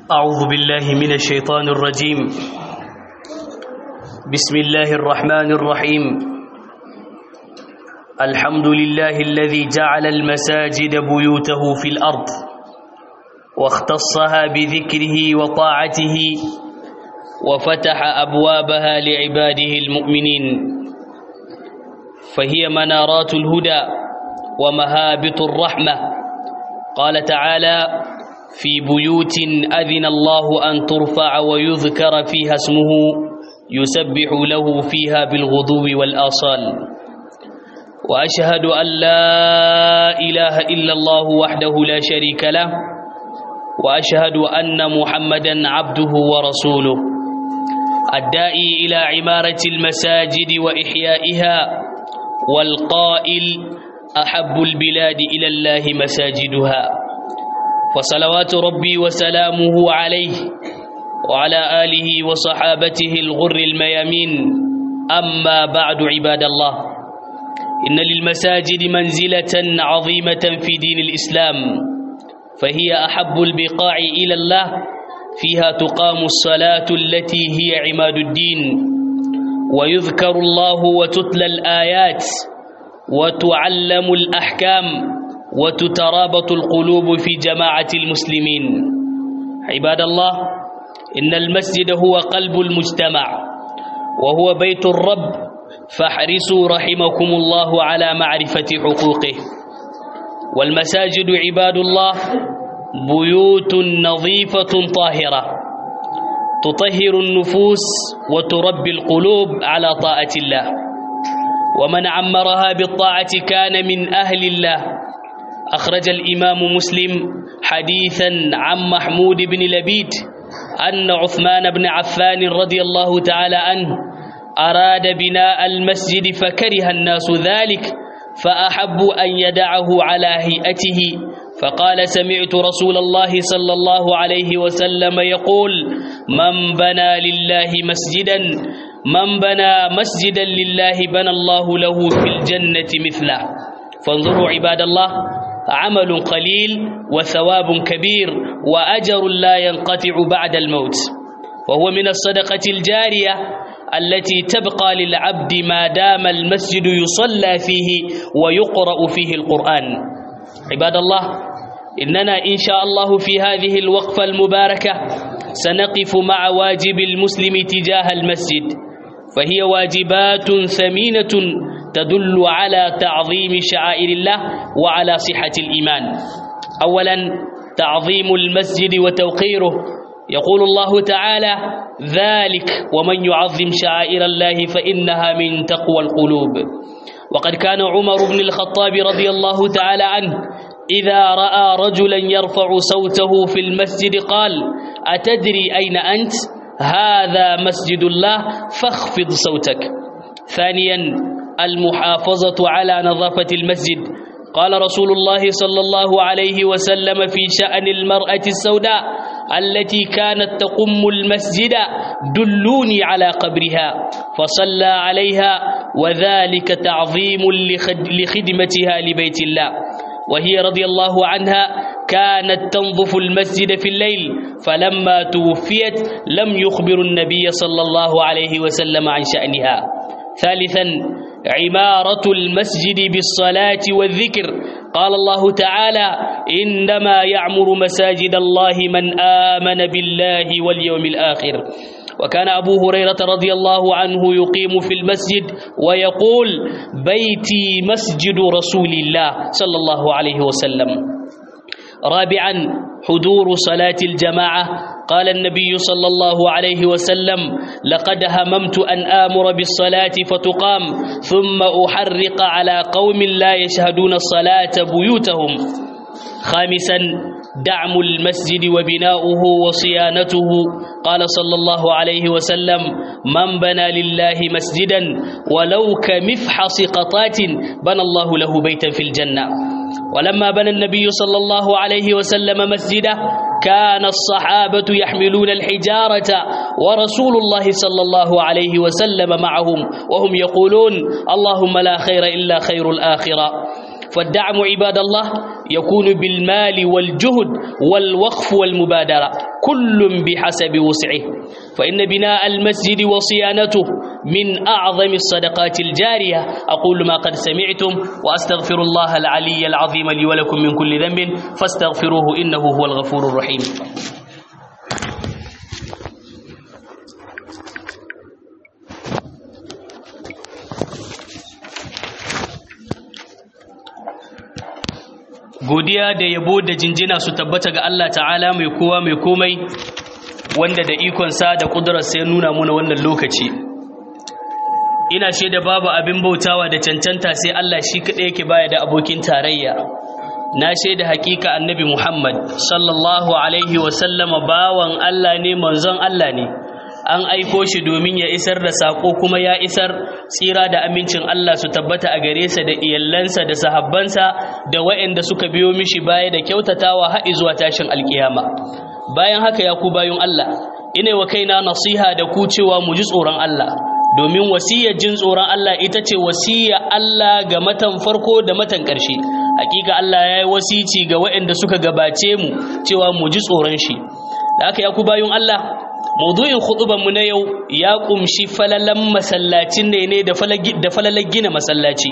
أعوذ بالله من الشيطان الرجيم بسم الله الرحمن الرحيم الحمد لله الذي جعل المساجد بيوته في الأرض واختصها بذكره وطاعته وفتح أبوابها لعباده المؤمنين فهي منارات الهدى ومهابط الرحمة قال تعالى في بيوت أذن الله أن ترفع ويذكر فيها اسمه يسبح له فيها بالغدو والآصال وأشهد أن لا إله إلا الله وحده لا شريك له وأشهد أن محمدا عبده ورسوله الداعي إلى عمارة المساجد وإحيائها والقائل أحب البلاد إلى الله مساجدها فصلوات ربي وسلامه عليه وعلى آله وصحابته الغر الميامين أما بعد عباد الله إن للمساجد منزلة عظيمة في دين الإسلام فهي أحب البقاع إلى الله فيها تقام الصلاة التي هي عماد الدين ويذكر الله وتتلى الآيات وتعلم الأحكام وتترابط القلوب في جماعة المسلمين عباد الله إن المسجد هو قلب المجتمع وهو بيت الرب فاحرصوا رحمكم الله على معرفة حقوقه والمساجد عباد الله بيوت نظيفة طاهرة تطهر النفوس وتربي القلوب على طاعة الله ومن عمرها بالطاعة كان من أهل الله أخرج الإمام مسلم حديثا عن محمود بن لبيد أن عثمان بن عفان رضي الله تعالى عنه أراد بناء المسجد فكره الناس ذلك فأحبوا أن يدعه على هيئته فقال سمعت رسول الله صلى الله عليه وسلم يقول من بنى لله مسجدا من بنى مسجدا لله بنى الله له في الجنة مثله فانظروا عباد الله عمل قليل وثواب كبير وأجر لا ينقطع بعد الموت وهو من الصدقة الجارية التي تبقى للعبد ما دام المسجد يصلى فيه ويقرأ فيه القرآن عباد الله إننا إن شاء الله في هذه الوقفة المباركة سنقف مع واجب المسلم تجاه المسجد فهي واجبات ثمينة تدل على تعظيم شعائر الله وعلى صحة الإيمان أولا تعظيم المسجد وتوقيره يقول الله تعالى ذلك ومن يعظم شعائر الله فإنها من تقوى القلوب وقد كان عمر بن الخطاب رضي الله تعالى عنه إذا رأى رجلا يرفع صوته في المسجد قال أتدري أين أنت؟ هذا مسجد الله فاخفض صوتك ثانيا المحافظة على نظافة المسجد قال رسول الله صلى الله عليه وسلم في شأن المرأة السوداء التي كانت تقم المسجد دلوني على قبرها فصلى عليها وذلك تعظيم لخدمتها لبيت الله وهي رضي الله عنها كانت تنظف المسجد في الليل فلما توفيت لم يخبر النبي صلى الله عليه وسلم عن شأنها ثالثا عمارة المسجد بالصلاة والذكر قال الله تعالى إنما يعمر مساجد الله من آمن بالله واليوم الآخر وكان أبو هريرة رضي الله عنه يقيم في المسجد ويقول بيتي مسجد رسول الله صلى الله عليه وسلم رابعا حضور صلاة الجماعة قال النبي صلى الله عليه وسلم لقد هممت أن آمر بالصلاة فتقام ثم أحرق على قوم لا يشهدون الصلاة بيوتهم خامسا دعم المسجد وبناؤه وصيانته قال صلى الله عليه وسلم من بنى لله مسجدا ولو كمفحص قطات بنى الله له بيتا في الجنة ولما بنى النبي صلى الله عليه وسلم مسجده كان الصحابة يحملون الحجارة ورسول الله صلى الله عليه وسلم معهم وهم يقولون اللهم لا خير إلا خير الآخرة فالدعم عباد الله يكون بالمال والجهد والوقف والمبادرة كل بحسب وسعه فإن بناء المسجد وصيانته من أعظم الصدقات الجارية أقول ما قد سمعتم وأستغفر الله العلي العظيم لي ولكم من كل ذنب فاستغفروه إنه هو الغفور الرحيم godiya da yabo da jinjina su tabbata ga Allah ta'ala mai kowa mai komai wanda da ikonsa da ƙudurarsa ya nuna muna wannan lokaci ina shaida babu abin bautawa da cancanta sai Allah shi kaɗai yake baya da abokin tarayya na shaida hakika annabi Muhammad sallallahu alaihi wasallama bawan Allah ne manzon Allah ne an aiko shi domin ya isar da sako kuma ya isar tsira da amincin Allah su tabbata a gare sa da iyallansa da sahabbansa da waɗanda suka biyo mishi baya da kyautatawa har zuwa tashin alkiyama bayan haka ya ku bayun Allah ina wa kaina nasiha da ku cewa mu ji tsoron Allah domin wasiyar jin tsoron Allah ita ce wasiyar Allah ga matan farko da matan ƙarshe hakika Allah ya yi wasici ga waɗanda suka gabace mu cewa mu ji tsoron shi da haka ya ku bayun Allah maudu'in mu na yau ya kumshi falalan masallacin ne ne da falalar gina masallaci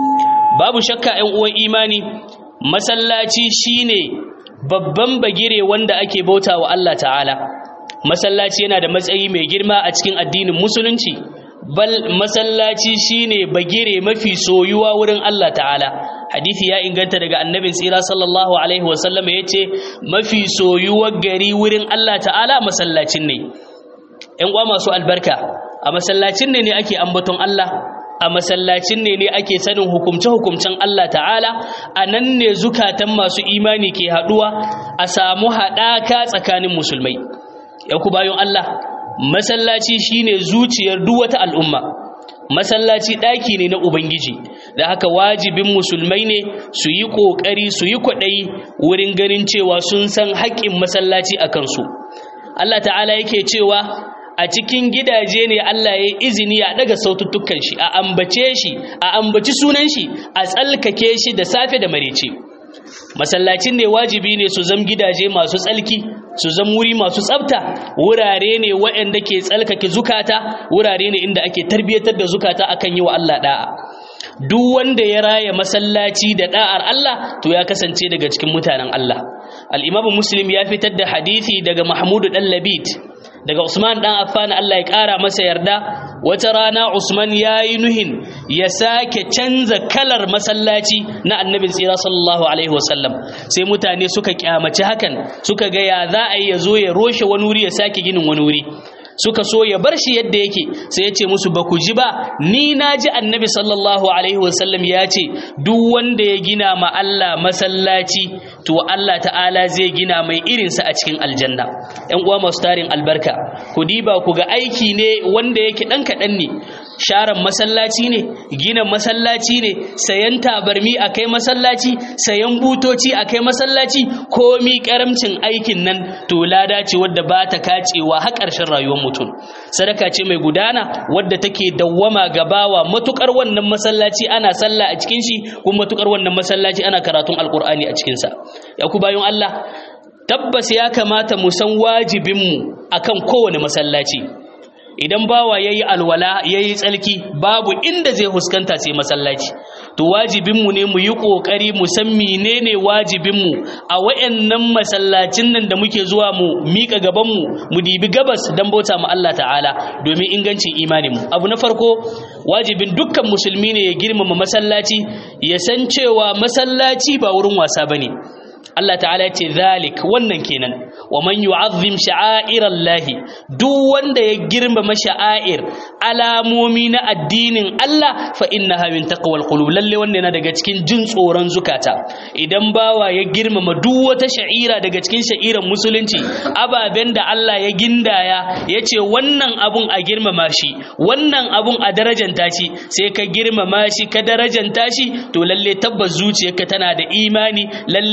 babu shakka 'yan uwan imani masallaci shine babban bagire wanda ake bauta wa Allah ta'ala masallaci yana da matsayi mai girma a cikin addinin musulunci bal masallaci shine bagire mafi soyuwa wurin Allah ta'ala hadisi ya inganta daga annabin tsira sallallahu alaihi wasallam ya ce mafi soyuwar gari wurin Allah ta'ala masallacin ne ‘yan uwa masu albarka a masallacin ne ne ake ambaton Allah a masallacin ne ne ake sanin hukumce-hukumcen Allah ta'ala a nan ne zukatan masu imani ke haɗuwa a samu haɗaka tsakanin musulmai ya ku bayan Allah masallaci shine zuciyar duk wata al'umma masallaci ɗaki ne na ubangiji da haka wajibin musulmai ne su yi ƙoƙari su yi kwaɗayi wurin ganin cewa sun san haƙƙin masallaci a kansu Allah ta'ala yake cewa a cikin gidaje ne Allah ya izini a daga saututtukan shi a ambace shi a ambaci sunan shi a tsalkake shi da safe da marece masallacin ne wajibi ne su zam gidaje masu tsalki su zam wuri masu tsafta wurare ne waɗanda ke tsalkake zukata wurare ne inda ake tarbiyyatar da zukata akan yi wa Allah da'a duk wanda ya raya masallaci da da'ar Allah to ya kasance daga cikin mutanen Allah al-Imam Muslim ya fitar da hadisi daga Mahmud dan Labid daga Usman dan Affan Allah ya kara masa yarda wata rana Usman yayi nuhin ya sake canza kalar masallaci na Annabi tsira sallallahu alaihi wasallam sai mutane suka kyamaci hakan suka ga ya za a yi ya zo ya roshe wani wuri ya sake ginin wani wuri suka so ya bar shi yadda yake sai ya ce musu ba ku ji ba ni na ji annabi sallallahu alaihi wasallam ya ce duk wanda ya gina ma Allah masallaci to Allah ta'ala zai gina mai irinsa a cikin aljanna ‘yan uwa masu tarin albarka ku diba ku ga aiki ne wanda yake ɗan kaɗan ne sharan masallaci ne gina masallaci ne sayan tabarmi a kai masallaci sayan butoci a kai masallaci komi karamcin aikin nan to lada ce wadda ba ta kacewa har ƙarshen rayuwar mutum sadaka ce mai gudana wadda take dawwama gabawa matukar wannan masallaci ana sallah a cikin shi kuma matukar wannan masallaci ana karatun alkur'ani a cikinsa ya ku bayan Allah tabbas ya kamata mu san wajibinmu akan kowane masallaci idan bawa yayi alwala yayi tsalki babu inda zai huskanta sai masallaci to wajibinmu ne mu yi kokari mu san menene wajibinmu a wayannan masallacin nan da muke zuwa mu mika gaban mu mu dibi gabas dan bauta mu Allah ta'ala domin ingancin imanin mu abu na farko wajibin dukkan musulmi ne ya girmama masallaci ya san cewa masallaci ba wurin wasa bane Allah ta'ala ce zalik wannan kenan wa man yu'azzim sha'airallahi duk wanda ya girmama sha'air alamomi na addinin Allah fa innaha min taqwal qulub lalle wannan yana daga cikin jin tsoron zukata idan bawa ya girmama duk wata sha'ira daga cikin sha'iran musulunci ababen da Allah ya gindaya yace wannan abun a girmama shi wannan abun a darajanta shi sai ka girmama shi ka darajanta shi to lalle tabbas zuciyarka tana da imani lalle ana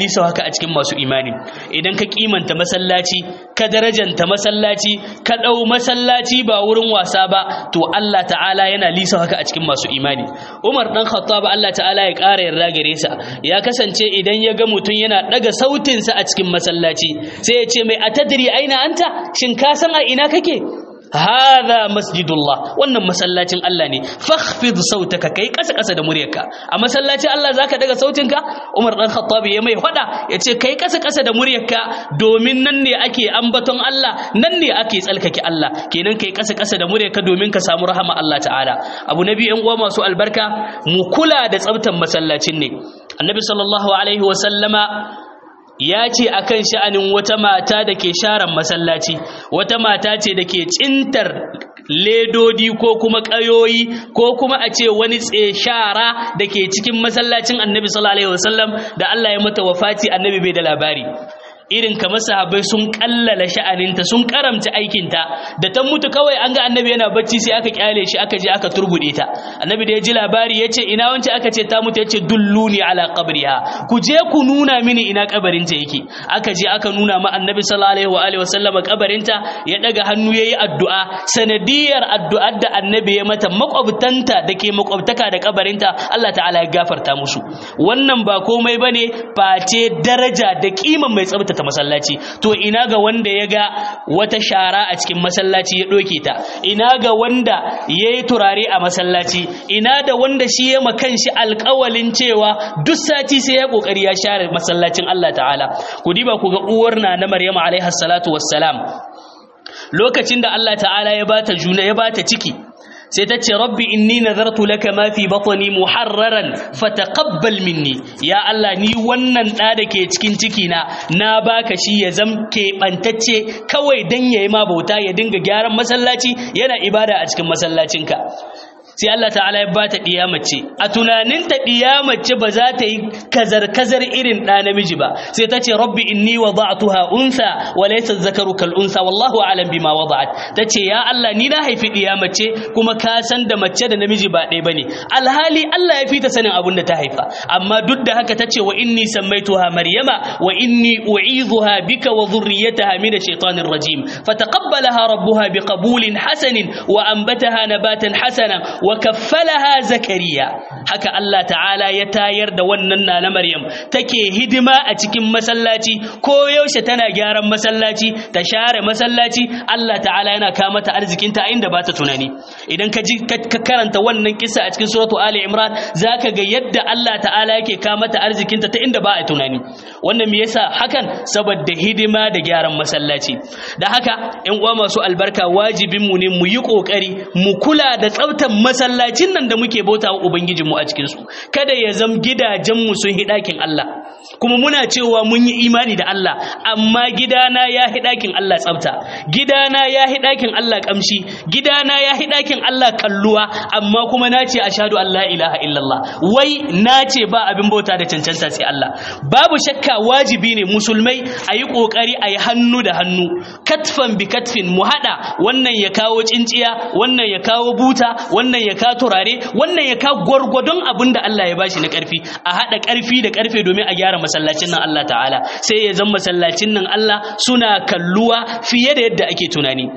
lisa haka a cikin masu imani idan ka kimanta masallaci ka darajanta masallaci ka ɗau masallaci ba wurin wasa ba to Allah ta'ala yana lisa haka a cikin masu imani Umar dan Khattab Allah ta'ala ya ƙara yarda gare sa ya kasance idan ya ga mutum yana daga sautinsa a cikin masallaci sai ya ce mai atadri aina anta shin ka san a ina kake hadha masjidullah wannan masallacin Allah ne fakhfid sautaka kai kasa kasa da muryarka a masallacin Allah zaka daga sautinka Umar dan Khattab ya mai fada yace kai kasa kasa da muryarka domin nan ne ake ambaton Allah nan ne ake tsalkake Allah kenan kai kasa kasa da muryarka domin ka samu rahama Allah ta'ala abu nabi yan uwa masu albarka mu kula da tsaftan masallacin ne annabi sallallahu alaihi wa sallama ya ce a kan sha'anin wata mata da ke sharan masallaci wata mata ce da ke cintar ledodi ko kuma ƙayoyi ko kuma a ce wani shara da ke cikin masallacin annabi sallallahu alaihi wasallam da Allah ya mata wafati annabi bai da labari irin kamar sahabbai sun kallala sha'aninta sun karamta aikinta da ta mutu kawai an ga annabi yana bacci sai aka kyale shi aka je aka turbude ta annabi da ya ji labari ya ce ina wance aka ce ta mutu ya ce dulluni ala qabriha ku je ku nuna mini ina kabarinta yake aka je aka nuna ma annabi sallallahu alaihi wa alihi wasallama kabarinta ya daga hannu yayi addu'a sanadiyar addu'ar da annabi ya mata makwabtanta da ke makwabtaka da kabarinta Allah ta'ala ya gafarta musu wannan ba komai bane face daraja da kiman mai tsabta ta masallaci to ina ga wanda ya ga wata shara a cikin masallaci ya ɗoke ta ina ga wanda ya yi turare a masallaci ina da wanda shi ya makan shi alƙawalin cewa duk sati sai ya ƙoƙari ya share masallacin Allah ta'ala ku diba ku ga uwar na na Maryam alaiha salatu wassalam lokacin da Allah ta'ala ya bata juna ya bata ciki sai ta ce rabbi inni nazartu laka ma fi batni muharraran fataqabbal minni ya Allah ni wannan da da ke cikin ciki na na baka shi ya zam keɓantacce kawai dan yayi ma bauta ya dinga gyaran masallaci yana ibada a cikin masallacinka sai Allah ta'ala ya bata diya mace a tunaninta diya mace ba za ta yi kazar kazar irin da namiji ba sai ta ce rabbi inni wada'tuha unsa wa laysa zakaru kal unsa wallahu a'lam bima wada'at tace ya Allah ni na haifi diya mace kuma ka san da mace da namiji ba ɗaya bane alhali Allah ya fita sanin abun da ta haifa amma duk da haka tace wa inni sammaituha maryama wa inni u'idhuha bika wa dhurriyyataha min ash-shaytanir rajim fataqabbalaha rabbuha biqabulin hasanin wa anbataha nabatan hasanan wa kaffalaha zakariya haka Allah ta'ala ya tayar da wannan nana Maryam take hidima a cikin masallaci ko yaushe tana gyaran masallaci ta share masallaci Allah ta'ala yana ka mata arzikinta inda ba ta tunani idan ka ji ka karanta wannan kissa a cikin suratu Ali Imran zaka ga yadda Allah ta'ala yake ka mata arzikinta ta inda ba a tunani wannan me yasa hakan saboda hidima da gyaran masallaci da haka ƴan uwa masu albarka wajibin mu ne mu yi kokari mu kula da tsaftar masallacin nan da muke bauta wa ubangijinmu a cikin su kada ya zam gidajen mu sun hidakin Allah kuma muna cewa mun yi imani da Allah amma gidana ya hidakin Allah tsafta gidana ya hidakin Allah kamshi gidana ya hidakin Allah kalluwa amma kuma nace ashhadu an la ilaha illallah wai nace ba abin bauta da cancanta sai Allah babu shakka wajibi ne musulmai a yi ƙoƙari a yi hannu da hannu katfan bi katfin mu haɗa wannan ya kawo cinciya wannan ya kawo buta wannan ya kawo turare wannan ya kawo gwargwadon abin da Allah ya bashi na ƙarfi a haɗa ƙarfi da ƙarfe domin a gyara masallacin nan Allah ta'ala sai ya zama masallacin nan Allah suna kalluwa fiye da yadda ake tunani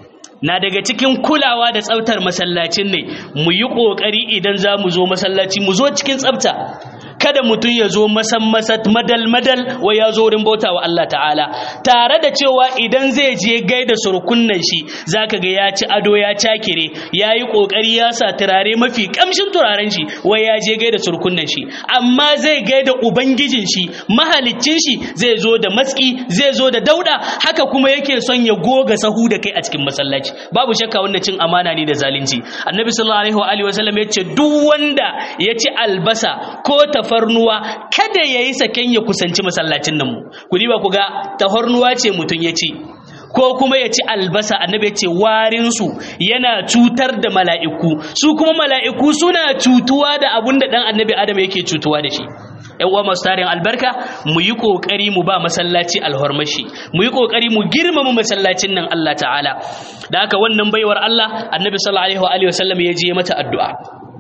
na daga cikin kulawa da tsaftar masallacin ne mu yi ƙoƙari idan za mu zo masallaci mu zo cikin tsafta kada mutum ya zo masan masat madal madal wa ya zo wurin bauta wa Allah ta'ala tare da cewa idan zai je gaida surkunnan shi zaka ga ya ci ado ya cakire ya yi kokari ya sa turare mafi kamshin turaren shi wa ya je gaida surkunnan shi amma zai gaida ubangijin shi mahaliccin shi zai zo da matsi zai zo da dauda haka kuma yake son ya goga sahu da kai a cikin masallaci babu shakka wannan cin amana ne da zalunci annabi sallallahu alaihi wa alihi wasallam ya ce duk wanda ya ci albasa ko tafarnuwa kada ya yi saken ya kusanci masallacin nan mu ku ba ku ga tafarnuwa ce mutum ya ci ko kuma ya ci albasa annabi ya ce warinsu yana cutar da mala'iku su kuma mala'iku suna cutuwa da abun da ɗan annabi adam yake cutuwa da shi ‘yan uwa masu tarin albarka mu yi ƙoƙari mu ba masallaci alhormashi mu yi ƙoƙari mu girmama masallacin nan Allah ta'ala da haka wannan baiwar Allah annabi sallallahu alaihi wa sallam ya je mata addu'a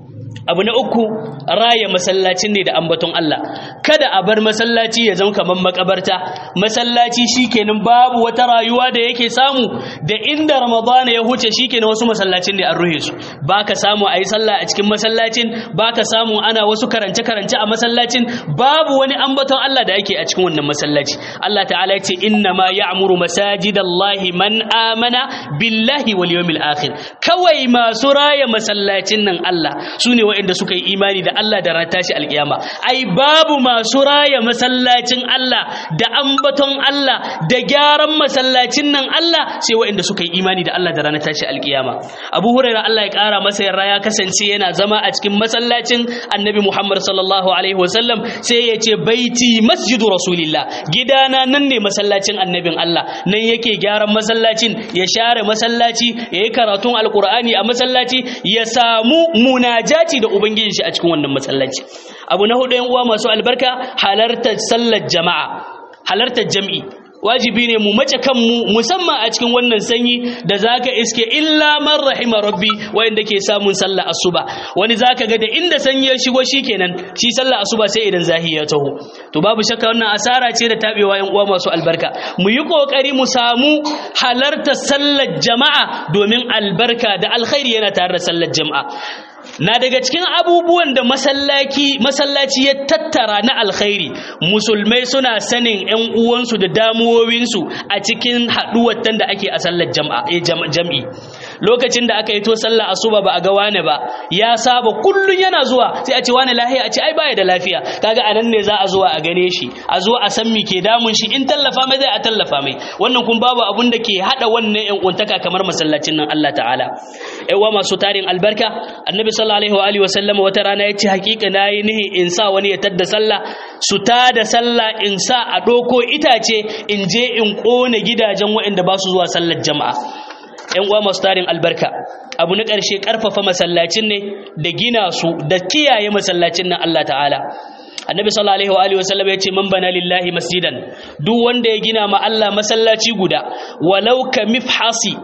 abu na uku raya masallacin ne da ambaton Allah kada a bar masallaci ya zama kamar makabarta masallaci shikenan babu wata rayuwa da yake samu da inda ramadana ya huce shikenan wasu masallacin ne an ruhe su baka samu ayi sallah a cikin masallacin baka samu ana wasu karance karance a masallacin babu wani ambaton Allah da yake a cikin wannan masallaci Allah ta'ala yace inna ma ya'muru masajidallahi man amana billahi wal yawmil akhir kawai masu raya masallacin nan Allah sune waɗanda suka yi imani da Allah da ran tashi alkiyama ai babu masu raya masallacin Allah da ambaton Allah da gyaran masallacin nan Allah sai waɗanda suka yi imani da Allah da ranar tashi alkiyama Abu Hurairah Allah ya ƙara masa yarda ya kasance yana zama a cikin masallacin Annabi Muhammad sallallahu alaihi wasallam sai ya ce baiti masjidu rasulillah gidana nan ne masallacin annabin Allah nan yake gyaran masallacin ya share masallaci ya yi karatun alkur'ani a masallaci ya samu munajati da ubangiji shi a cikin wannan masallaci abu na hudu yan uwa masu albarka halartar sallar jama'a halartar jam'i wajibi ne mu mace kanmu musamman a cikin wannan sanyi da zaka iske illa man rahima rabbi wanda ke samun sallah asuba wani zaka ga da inda sanyi ya shigo shikenan shi sallah asuba sai idan zahi ya taho to babu shakka wannan asara ce da tabewa yan uwa masu albarka mu yi kokari mu samu halarta sallar jama'a domin albarka da alkhairi yana tare da sallar jama'a na daga cikin abubuwan da masallaci masallaci ya tattara na alkhairi musulmai suna sanin ƴan uwansu da damuwowinsu a cikin haɗuwar da ake a sallar jam'i lokacin da aka yi to sallar asuba ba a ga wane ba ya saba kullun yana zuwa sai a ce wane lafiya a ce ai baya da lafiya kaga anan ne za a zuwa a gane shi a zo a san me ke damun shi in tallafa mai zai a tallafa mai wannan kun babu abun da ke hada wannan ƴan uwantaka kamar masallacin nan Allah ta'ala ƴan masu tarin albarka annabi sallallahu alaihi wa alihi wasallam wata rana yace hakika nayi nihi in sa wani ya tadda sallah su ta da sallah in sa a doko itace in je in kone gidajen waɗanda ba su zuwa sallar jama'a ƴan uwa masu tarin albarka abu na ƙarshe ƙarfafa masallacin ne da gina su da kiyaye masallacin nan Allah ta'ala annabi sallallahu alaihi wa alihi wasallam yace man bana lillahi masjidan duk wanda ya gina ma Allah masallaci guda walau ka mifhasi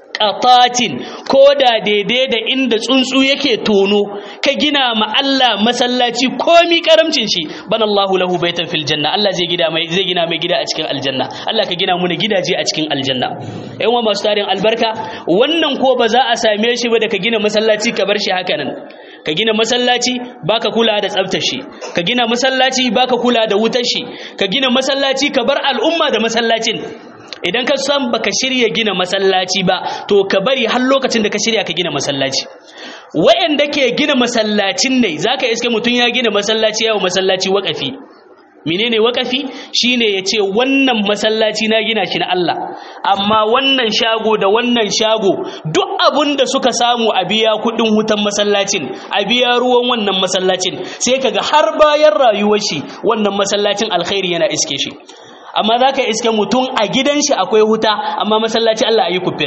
qatatin ko da daidai da inda tsuntsu yake tono ka gina ma Allah masallaci komi karamcin shi bana Allahu lahu baitan fil janna Allah zai gida mai zai gina mai gida a cikin aljanna Allah ka gina mu gidaje a cikin aljanna ƴan uwa masu tarin albarka wannan ko ba za a same shi ba da ka gina masallaci ka bar shi haka nan ka gina masallaci baka kula da tsaftar shi ka gina masallaci baka kula da wutar shi ka gina masallaci ka bar al'umma da masallacin idan ka san baka shirya gina masallaci ba to ka bari har lokacin da ka shirya ka gina masallaci wa'anda ke gina masallacin ne zaka iske mutum ya gina masallaci yawo masallaci waƙafi menene waƙafi shine yace wannan masallaci na gina shi na Allah amma wannan shago da wannan shago duk abun da suka samu a biya kuɗin wutan masallacin a biya ruwan wannan masallacin sai kaga har bayan rayuwar shi wannan masallacin alkhairi yana iske shi amma za ka iske mutum a gidan shi akwai huta amma masallaci Allah a yi kufir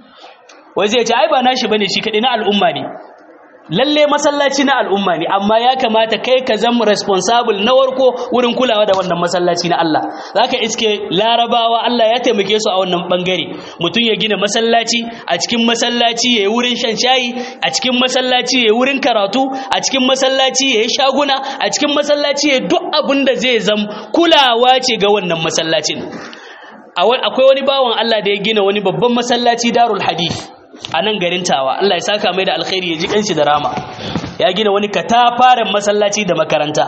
wai zai ce ai ba nashi bane shi kaɗai na al'umma ne lalle masallaci na al'umma ne amma ya kamata kai ka zama responsible na warko wurin kulawa da wannan masallaci na Allah za ka iske larabawa Allah ya taimake su a wannan bangare mutum ya gina masallaci a cikin masallaci ya yi wurin shan shayi a cikin masallaci ya yi wurin karatu a cikin masallaci ya yi shaguna a cikin masallaci ya duk abin da zai zam kulawa ce ga wannan masallacin akwai wani bawan Allah da ya gina wani babban masallaci darul hadith a nan garin tawa Allah ya saka mai da alkhairi ya ji kanshi da rama ya gina wani katafaren masallaci da makaranta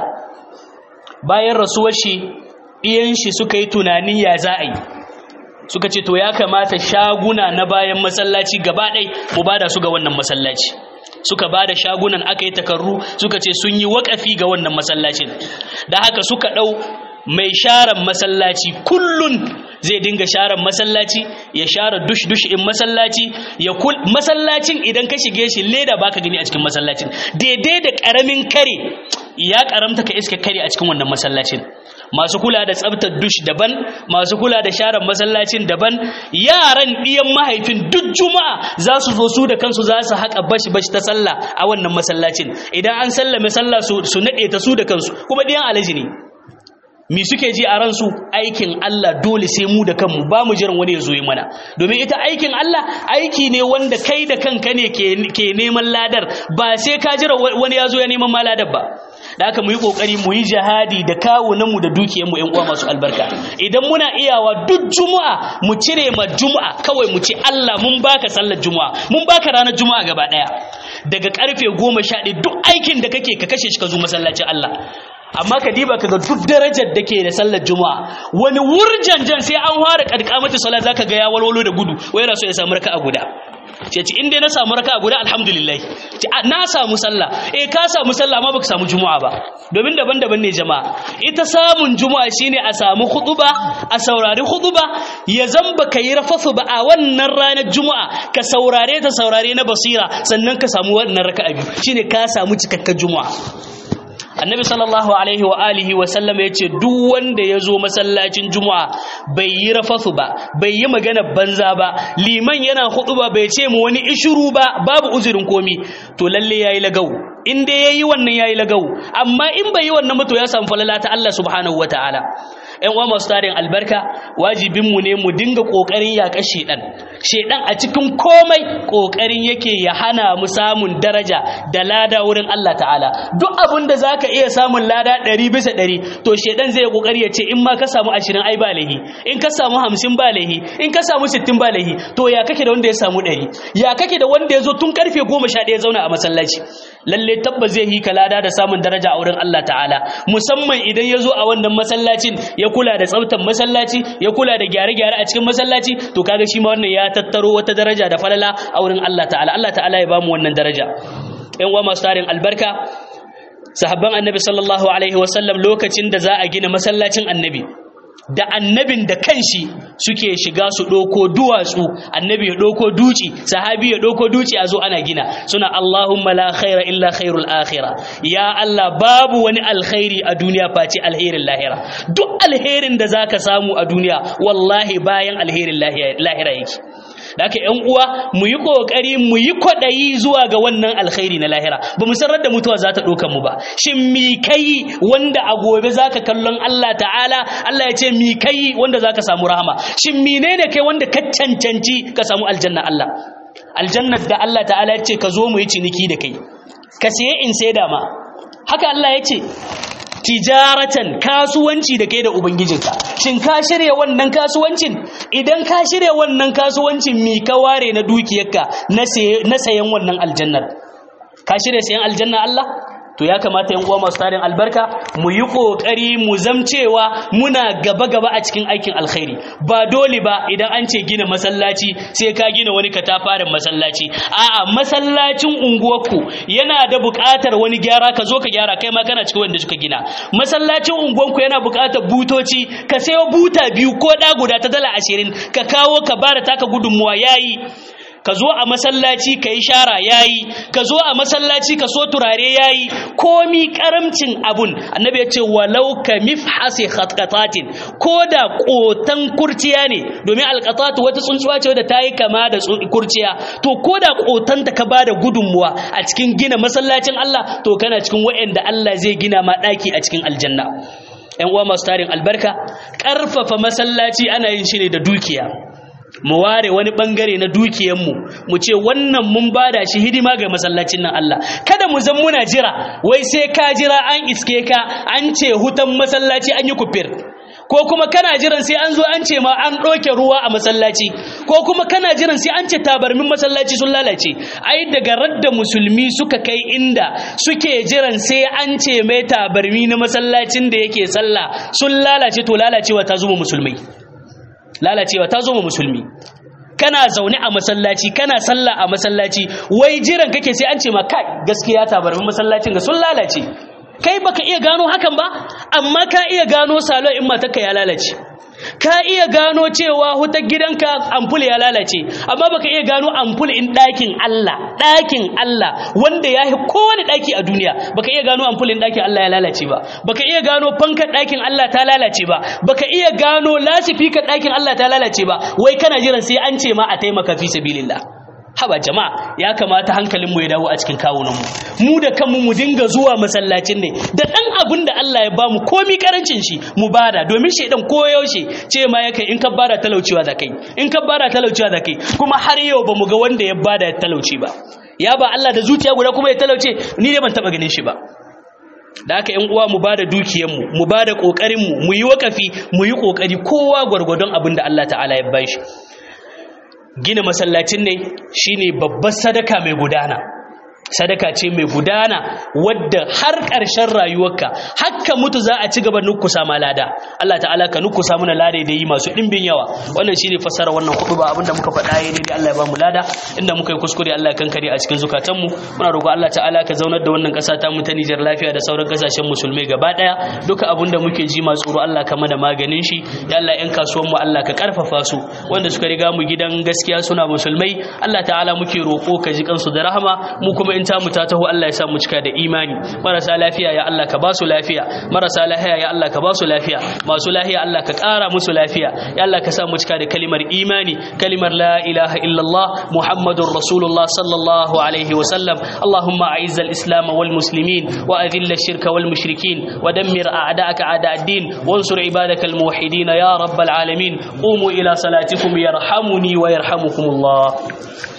bayan rasuwar shi iyan shi suka yi tunanin ya za a yi suka ce to ya kamata shaguna na bayan masallaci gaba ɗai mu bada su ga wannan masallaci suka bada shagunan aka yi takarru suka ce sun yi waƙafi ga wannan masallacin da haka suka ɗau mai sharan masallaci kullun zai dinga sharan masallaci ya share dush dush in masallaci ya kul masallacin idan ka shige shi leda baka gani a cikin masallacin daidai da karamin kare ya karamta ka iska kare a cikin wannan masallacin masu kula da tsabtar dush daban masu kula da sharan masallacin daban yaran ɗiyan mahaifin duk juma'a za su zo su da kansu za su haƙa bashi bashi ta sallah a wannan masallacin idan an sallame sallah su naɗe ta su da kansu kuma ɗiyan alaji ne mi suke ji a ransu aikin Allah dole sai mu da kanmu ba mu jiran wani ya zo yi mana domin ita aikin Allah aiki ne wanda kai da kanka ne ke neman ladar ba sai ka jira wani ya zo ya neman ma ladar ba da haka mu yi kokari mu yi jihadi da kawunanmu da dukiyarmu ƴan uwa masu albarka idan muna iyawa duk juma'a mu cire ma juma'a kawai mu ce Allah mun baka sallar juma'a mun baka ranar juma'a gaba daya daga karfe goma sha ɗaya duk aikin da kake ka kashe shi ka zo masallacin Allah amma ka diba kaga duk darajar da ke da sallar juma'a wani wurjanjan sai an fara kadkamata salat zaka ga ya walwalo da gudu wai yana so ya samu raka'a guda ce ce inda na samu raka'a guda alhamdulillah ce na samu sallah eh ka samu sallah amma baka samu juma'a ba domin daban-daban ne jama'a ita samun juma'a shine a samu khutuba a saurari khutuba ya zamba ka yi rafafu ba a wannan ranar juma'a ka saurare ta saurare na basira sannan ka samu wannan raka'a biyu shine ka samu cikakken juma'a annabi sallallahu alaihi wa alihi wa sallam ya ce duk wanda ya zo masallacin juma'a bai yi rafasu ba bai yi magana banza ba liman yana hudu ba bai ce mu wani ishuru ba babu uzurin komi to lalle yayi lagau in dai yayi wannan yayi lagau amma in bai yi wannan ba to ya samu falala ta Allah subhanahu wataala ƴan uwa masu tarin albarka wajibin mu ne mu dinga kokarin yaƙa shedan shedan a cikin komai kokarin yake ya hana mu samun daraja da lada wurin Allah ta'ala duk abin da zaka iya samun lada 100 bisa 100 to shedan zai kokari ya ce in ma ka samu 20 ai ba lahi in ka samu 50 ba lahi in ka samu 60 ba lahi to ya kake da wanda ya samu 100 ya kake da wanda ya zo tun karfe 11 ya zauna a masallaci lalle tabbas zai yi ka lada da samun daraja a wurin Allah ta'ala musamman idan ya zo a wannan masallacin ya kula da tsaftar masallaci ya kula da gyare-gyare a cikin masallaci to kaga shi ma wannan ya tattaro wata daraja da falala a wurin Allah ta'ala Allah ta'ala ya bamu wannan daraja ƴan uwa masu tarin albarka sahabban annabi sallallahu alaihi wasallam lokacin da za a gina masallacin annabi da annabin da kanshi suke shiga su ɗauko duwatsu annabi ya ɗauko duci sahabi ya ɗauko duci a zo ana gina suna Allahumma la khaira illa khairul akhirah ya Allah babu wani alkhairi a duniya face alherin lahira duk alherin da zaka samu a duniya wallahi bayan alherin lahira yake da haka ‘yan uwa mu yi ƙoƙari mu yi kwaɗayi zuwa ga wannan alkhairi na lahira ba mu sanar da mutuwa za ta ɗauka mu ba shin mi kai wanda a gobe za ka kallon Allah ta'ala Allah ya ce mi kai wanda za ka samu rahama shin menene kai wanda ka cancanci ka samu aljanna Allah aljannar da Allah ta'ala ya ce ka zo mu yi ciniki da kai ka siye in sai da ma haka Allah ya ce tijaratan kasuwanci da kai da ubangijinka shin ka shirya wannan kasuwancin idan ka shirya wannan kasuwancin mi ka ware na dukiyarka na sayan wannan aljannar ka shirya sayan aljanna Allah to ya kamata yan uwa masu tarin albarka mu yi kokari mu zamcewa muna gaba gaba a cikin aikin alkhairi ba dole ba idan an ce gina masallaci sai ka gina wani katafaren masallaci a'a masallacin unguwarku yana da buƙatar wani gyara ka zo ka gyara kai ma kana cikin wanda suka gina masallacin unguwarku yana buƙatar butoci ka sayo buta biyu ko da guda ta dala ashirin ka kawo ka bada taka gudunmuwa yayi ka zo a masallaci ka yi shara ya yi ka zo a masallaci ka so turare ya yi komi karamcin abun annabi ya ce walau ka mifhasi khatqatatin ko da kotan kurciya ne domin alqatatu wata tsuntsuwa ce wadda ta yi kama da kurciya to ko da kotan ta ka ba da gudunmuwa a cikin gina masallacin Allah to kana cikin wa'anda Allah zai gina ma daki a cikin aljanna ƴan uwa masu tarin albarka ƙarfafa masallaci ana yin shi ne da dukiya mu ware wani bangare na dukiyanmu mu ce wannan mun bada shi hidima ga masallacin nan Allah kada mu zan muna jira wai sai ka jira an iske ka an ce hutan masallaci an yi kufir ko kuma kana jiran sai an zo an ce ma an ɗauke ruwa a masallaci ko kuma kana jiran sai an ce tabarmin masallaci sun lalace ai daga radda musulmi suka kai inda suke jiran sai an ce mai tabarmi na masallacin da yake sallah sun lalace to lalacewa ta zuma musulmai lalacewa ta zo ma musulmi kana zaune a masallaci kana sallah a masallaci wai jiran kake sai an ce ma kai gaskiya tabarmin masallacin ga sun lalace kai baka iya gano hakan ba amma ka iya gano salo in matarka ya lalace ka iya gano cewa hutar gidanka ampul ya lalace amma baka iya gano ampul in ɗakin Allah ɗakin Allah wanda ya yi kowane ɗaki a duniya baka iya gano ampul in ɗakin Allah ya lalace ba baka iya gano fankar ɗakin Allah ta lalace ba baka iya gano lasifikar ɗakin Allah ta lalace ba wai kana jiran sai an ce ma a taimaka fi sabilillah haba jama'a ya kamata hankalin mu ya dawo a cikin kawunan mu mu da kanmu mu dinga zuwa masallacin ne da dan abin da Allah ya bamu komi karancin shi mu bada domin shedan koyaushe ce ma yake in ka bada talaucewa da kai in ka bada talaucewa da kai kuma har yau bamu ga wanda ya bada ya talauce ba ya ba Allah da zuciya guda kuma ya talauce ni dai ban taba ganin shi ba da haka yan uwa mu bada dukiyar mu mu bada kokarin mu mu yi wakafi mu yi kokari kowa gwargwadon abin da Allah ta'ala ya bashi gina masallacin ne shine babbar sadaka mai gudana sadaka ce mai gudana wadda har ƙarshen rayuwarka hakka mutu za a ci gaba nukusa ma lada Allah ta'ala ka nukusa mana lada da yi masu ɗimbin yawa wannan shine fassara wannan kudu ba abinda muka faɗa yayi daidai Allah ya ba mu lada inda muka yi kuskure Allah ya kankare a cikin zukatanmu muna roƙo Allah ta'ala ka zaunar da wannan ƙasa ta mu ta Nijar lafiya da sauran ƙasashen musulmai gaba ɗaya duka abinda muke ji ma tsoro Allah ka mana maganin shi ya Allah ƴan kasuwan mu Allah ka karfafa su wanda suka riga mu gidan gaskiya suna musulmai Allah ta'ala muke roƙo ka ji kansu da rahama mu kuma in tamu ta taho Allah ya sa mu cika da imani marasa lafiya ya Allah ka ba su lafiya marasa lafiya ya Allah ka ba su lafiya masu lafiya Allah ka ƙara musu lafiya ya Allah ka sa mu cika da kalimar imani kalimar la ilaha illallah muhammadur rasulullah sallallahu alaihi wa sallam allahumma a'izz al-islam wal muslimin wa adhill ash-shirka wal mushrikin wa dammir a'da'aka a'da' ad-din wansur ibadaka al-muwahhidin ya rabbal alamin qumu ila salatikum yarhamuni wa yarhamukumullah